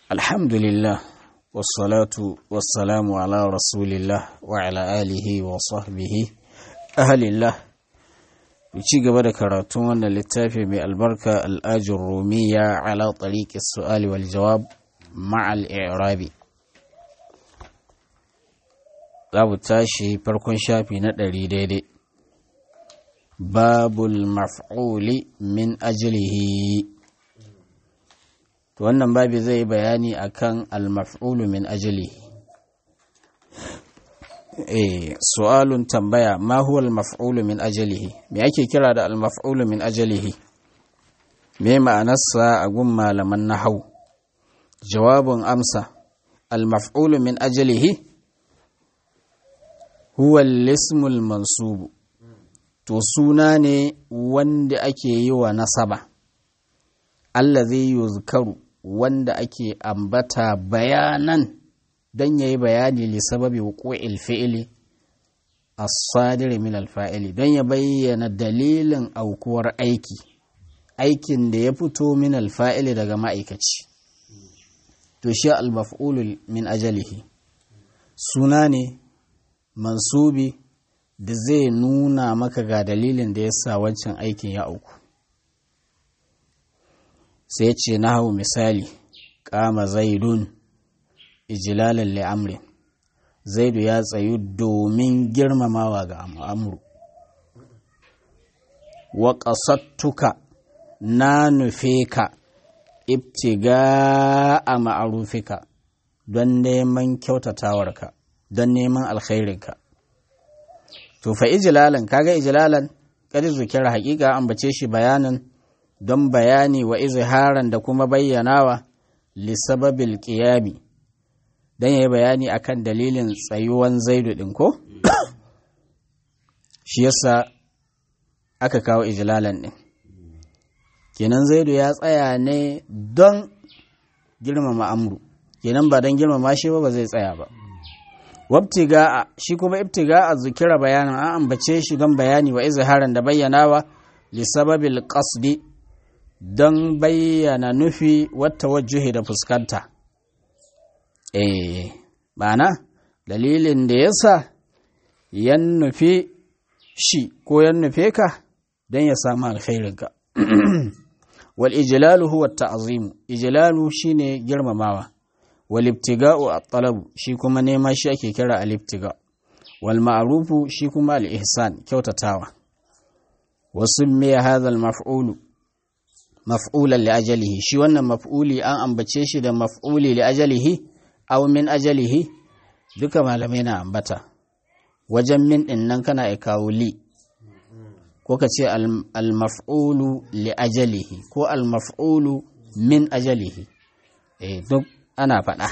الحمد لله والصلاة والسلام على رسول الله وعلى آله وصحبه أهل الله ci gaba da karatun wannan littafi mai albarka al'ajin rumiya ala tsariƙi su'ali wal jawab ma'al i'rabi za mu tashi farkon shafi na ɗari daidai babul maf'uli min ajilihi to wannan babi zai yi bayani akan al-maf'ulu min ajilihi eh su'alun tambaya ma huwa al-maf'ulu min ajalihi me ake kira da al-maf'ulu min ajalihi me ma'anarsa a gun malaman nahau jawabun amsa al-maf'ulu min ajalihi huwa al-ismu al-mansub to suna ne wanda ake yi wa nasaba allazi yuzkaru wanda ake ambata bayanan don ya yi bayani li sababi wuqu'il fi'ili as-sadir min al-fa'ili don ya bayyana dalilin aukuwar aiki aikin da ya fito min al-fa'ili daga ma'aikaci to shi al-maf'ul min ajalihi suna ne mansubi da zai nuna maka ga dalilin da ya sa wancan aikin ya auku sai ce na hau misali kama zaidun ijilalan li'amri zaidu ya tsayu domin girmamawa ga amru wa ƙasattuka na nufe ka ibtiga a ma'arufika don neman kyautatawarka don neman alkhairinka to fa ijilalan kaga ijilalan kadi zukira hakika ambace shi bayanin don bayani wa izharan da kuma bayyanawa lisababil qiyami don ya yi bayani akan dalilin tsayuwan zaidu ɗin ko? shi yasa aka kawo ijilalan ɗin kenan zaidu ya tsaya ne don girmama amru kenan ba don girmama shi ba ba zai tsaya ba wabtiga'a shi kuma ibtiga'a zukira bayanin an ambace shi don bayani wa izharan da bayyanawa lisababil qasdi don bayyana nufi wata wajuhi da fuskanta eh ma'ana dalilin da ya sa yan nufi shi ko yan nufe ka don ya samu alkhairinka wal ijlalu huwa ta'zimu ijlalu shine girmamawa wal ibtiga'u at-talabu shi kuma nema shi ake kira al-ibtiga wal ma'rufu shi kuma al-ihsan kyautatawa wasu me hadha al-maf'ulu maf'ulan li ajalihi shi wannan maf'uli an ambace shi da maf'uli li ajalihi aw min ajalihi duka malamai na ambata wajen min din nan kana ya kawo li ko ka ce al-maf'ulu li ajalihi ko al-maf'ulu min ajalihi eh duk ana faɗa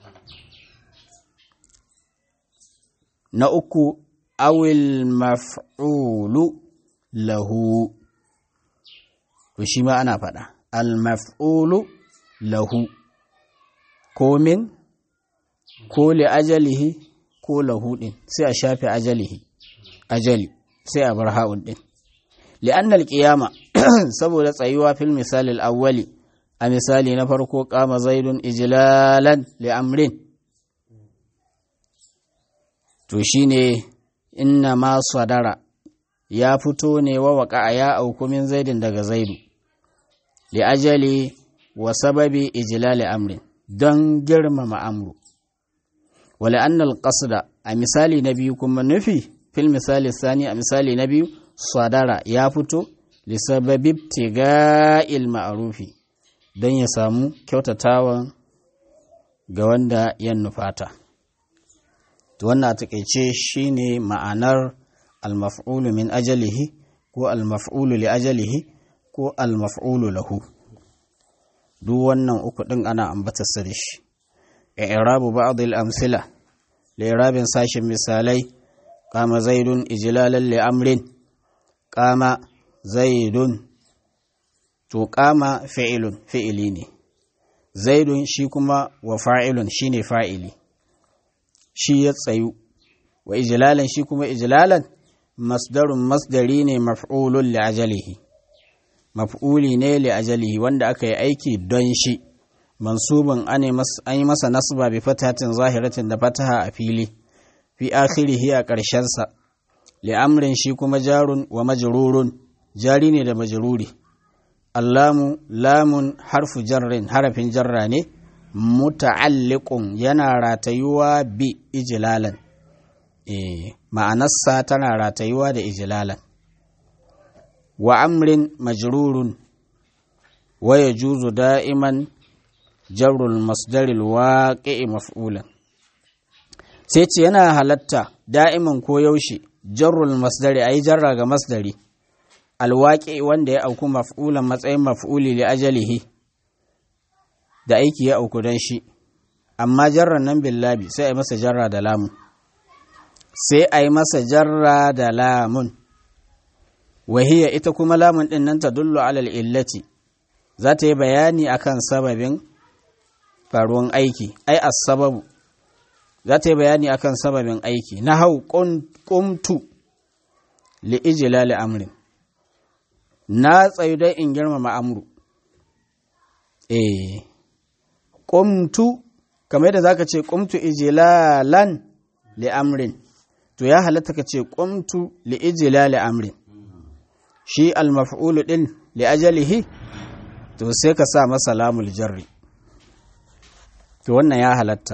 na uku awil maf'ulu lahu to shi ma ana faɗa al-maf'ulu lahu ko min ko li ajalihi ko lahu din sai a shafe ajalihi ajali sai a bar ha'un din li'anna al-qiyama saboda tsayuwa fil misali al-awwali a misali na farko qama zaidun ijlalan li amrin to shine inna ma sadara ya fito ne wa waka ya auku min zaidin daga zaidu li ajali wa sababi ijlali amrin don girmama amru wale annal qasda a misali na biyu kuma nufi fil misali sani a misali na biyu sadara ya fito li sababi tiga'il ma'rufi don ya samu kyautatawan ga wanda ya nufata to wannan a takeice shine ma'anar al-maf'ulu min ajalihi ko al-maf'ulu li ajalihi ko al-maf'ulu lahu duk wannan uku ɗin ana ambatarsa da shi i'rabu ba'd al-amsila li'irabin sashin misalai qama zaidun ijlalan li amrin qama zaidun to qama fi'ilun fi'ili ne zaidun shi kuma wa fa'ilun shine fa'ili shi ya tsayu wa ijlalan shi kuma ijlalan masdarun masdari ne maf'ulun li ajalihi maf'uli ne li ajalihi wanda aka yi aiki don shi mansubin an yi masa nasba bi fatatin zahiratin da fataha a fili fi akhirihi a ƙarshensa li'amrin shi kuma jarun wa majrurun jari ne da majruri allamu lamun harfu jarrin harafin jarra ne muta'alliqun yana ratayuwa bi ijlalan eh ma'anarsa tana ratayuwa da ijlalan wa amrin majrurun wa yajuzu da'iman jarrul masdaril waqi'i maf'ulan sai ce yana halatta da'iman ko yaushe jarrul masdari ayi jarra ga masdari alwaƙi wanda ya auku maf'ulan matsayin maf'uli li ajalihi da aiki ya auku don shi amma jarran nan billabi sai a yi masa jarra da lamun sai a yi masa jarra da lamun wahiya ita kuma lamun ɗin nan ta dullu alal illati za ta yi bayani akan sababin faruwan aiki ai as-sababu za ta yi bayani akan sababin aiki na hau ƙumtu li ijlali amrin na tsayu don in girmama amru eh ƙumtu kamar yadda za ka ce ƙumtu ijilalan li amrin to ya halatta ka ce ƙumtu li ijilali amrin shi almaf'ulu ɗin li ajalihi to sai ka sa masa lamul jarri to wannan ya halatta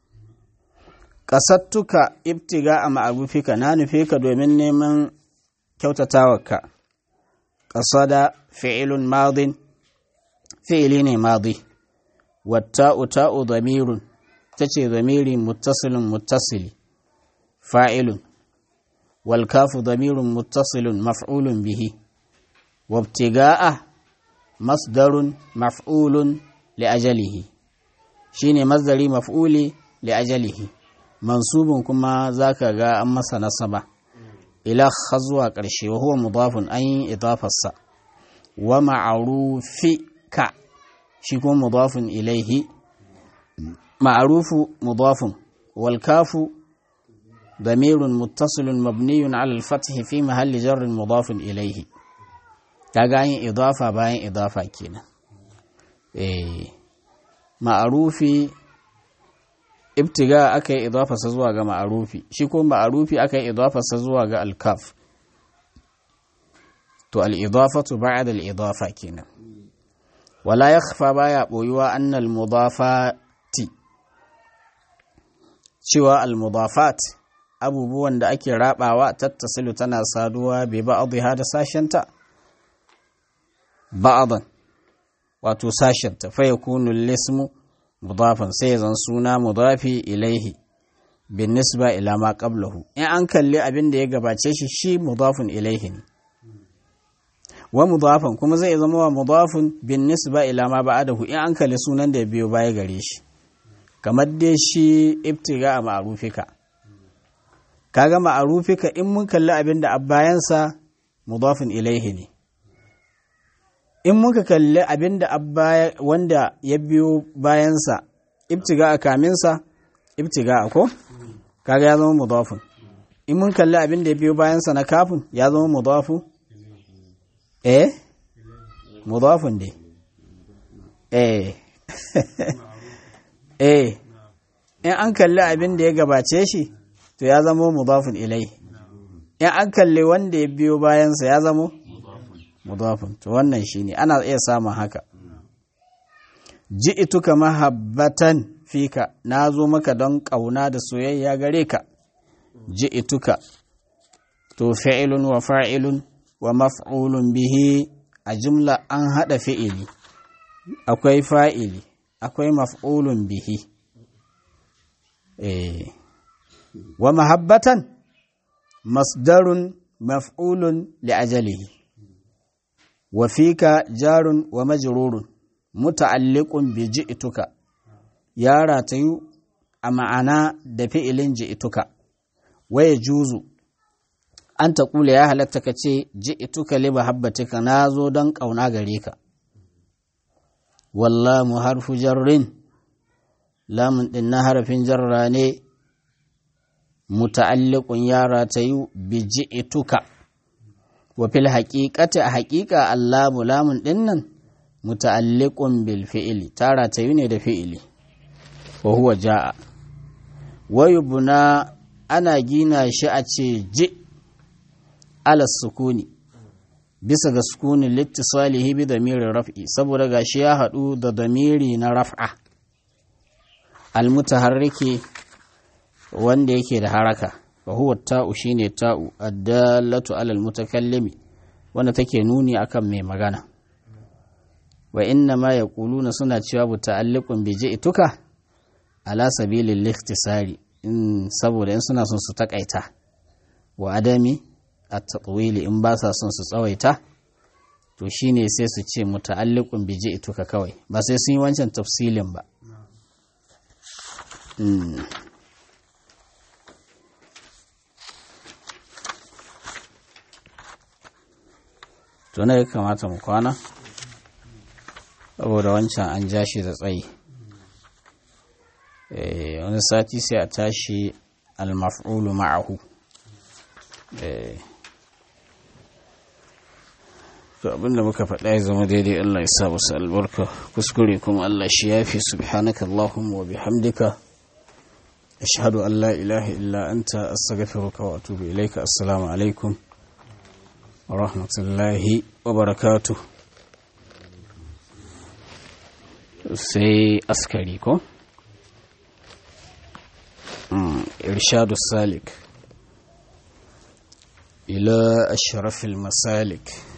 ƙasattuka ibtiga a ma'arufika na nufe ka domin neman kyautatawarka ƙasada fi'ilun madin fi'ili ne madi watta'u ta'u damirun ta ce damiri muttasilun muttasili fa'ilun wal kafu damirun muttasilun maf'ulun bihi wabtiga'a masdarun maf'ulun li ajalihi shine masdari maf'uli li ajalihi mansubun kuma zaka ga an masa nasaba ila zuwa ƙarshe wa huwa mudafun an yi idafarsa wa ma'arufika shi kuma mudafun ilaihi ma'arufu mudafun wal kafu damirun muttasilun mabniyun ala al-fath fi mahalli jarrin mudafun ilaihi kaga an yi idafa bayan idafa kenan eh ma'arufi ibtiga aka yi idafarsa zuwa ga ma'arufi shi ko ma'arufi aka yi idafarsa zuwa ga alkaf to al'idafatu ba'da al'idafa kenan wala yakhfa baya boyuwa annal mudafati cewa al-mudafat abubuwan da ake rabawa tattasilu tana saduwa bi ba'dha da sashenta ba'dan wato sashenta fa yakunu al-ismu mudafan sai zan suna mudafi ilaihi bin nisba ila ma qablahu in an kalli abin da ya gabace shi shi mudafun ilaihi ne wa mudafan kuma zai zama wa mudafun bin nisba ila ma ba'dahu in an kalli sunan da ya biyo baya gare shi kamar dai shi ibtiga a ma'rufika kaga ma'rufika in mun kalli abin da bayansa mudafun ilaihi ne in muka kalli abin da wanda ya biyo bayansa ibtiga a kaminsa ibtiga a ko kaga ya zama mudafun in mun kalli abin da ya biyo bayansa na kafin ya zama mudafu eh mudafun dai eh eh in an kalli abin da ya gabace shi to ya zama mudafun ilai in an kalli wanda ya biyo bayansa ya zama mudafin to wannan shine ana iya samun haka ji'tuka mahabbatan fika nazo maka don kauna da soyayya gare ka ji'tuka to fi'ilun wa fa'ilun wa maf'ulun bihi a jumla an hada fi'ili akwai fa'ili akwai maf'ulun bihi eh wa mahabbatan masdarun maf'ulun li ajalihi وفيك جار ومجرور متعلق بجئتك يا راتيو أمعنا دفئل جئتك ويجوز أن تقول يا هلتك جئتك لمحبتك نازو دنك أو ناغريك والله محرف جر لا من النهر في جراني متعلق يا راتيو بجئتك wa fil haƙiƙati a haƙiƙa allamu lamun ɗinnan muta'alliqun bil fi'li tara ta ne da fi'ili wa huwa ja'a wa yubna ana gina shi a ce ji ala sukuni bisa ga sukuni littisalihi bi damirin raf'i saboda gashi ya haɗu da damiri na raf'a almutaharriki wanda yake da haraka wa huwa ta'u shine ta'u addallatu alal mutakallimi wanda take nuni akan mai magana wa inna ma yaquluna suna cewa bu ta'alliqun bi ji'tuka ala sabilil ikhtisari in saboda in suna son su takaita wa adami at-tatwili in ba sa son su tsawaita to shine sai su ce muta'alliqun bi ji'tuka kawai ba sai sun yi wancan tafsilin ba to na ya kamata mu kwana saboda wancan an ja shi da tsayi wani sati sai a tashi almaf'ulu ma'ahu to abinda muka faɗa ya zama daidai Allah ya sa musu albarka kuskure kuma Allah shi yafi subhanaka Allahumma wa bihamdika ashhadu an la ilaha illa anta astaghfiruka wa atubu ilaika assalamu alaikum wa rahmatullahi wa barakatuh sai askari ko irshadu salik ila ashrafil masalik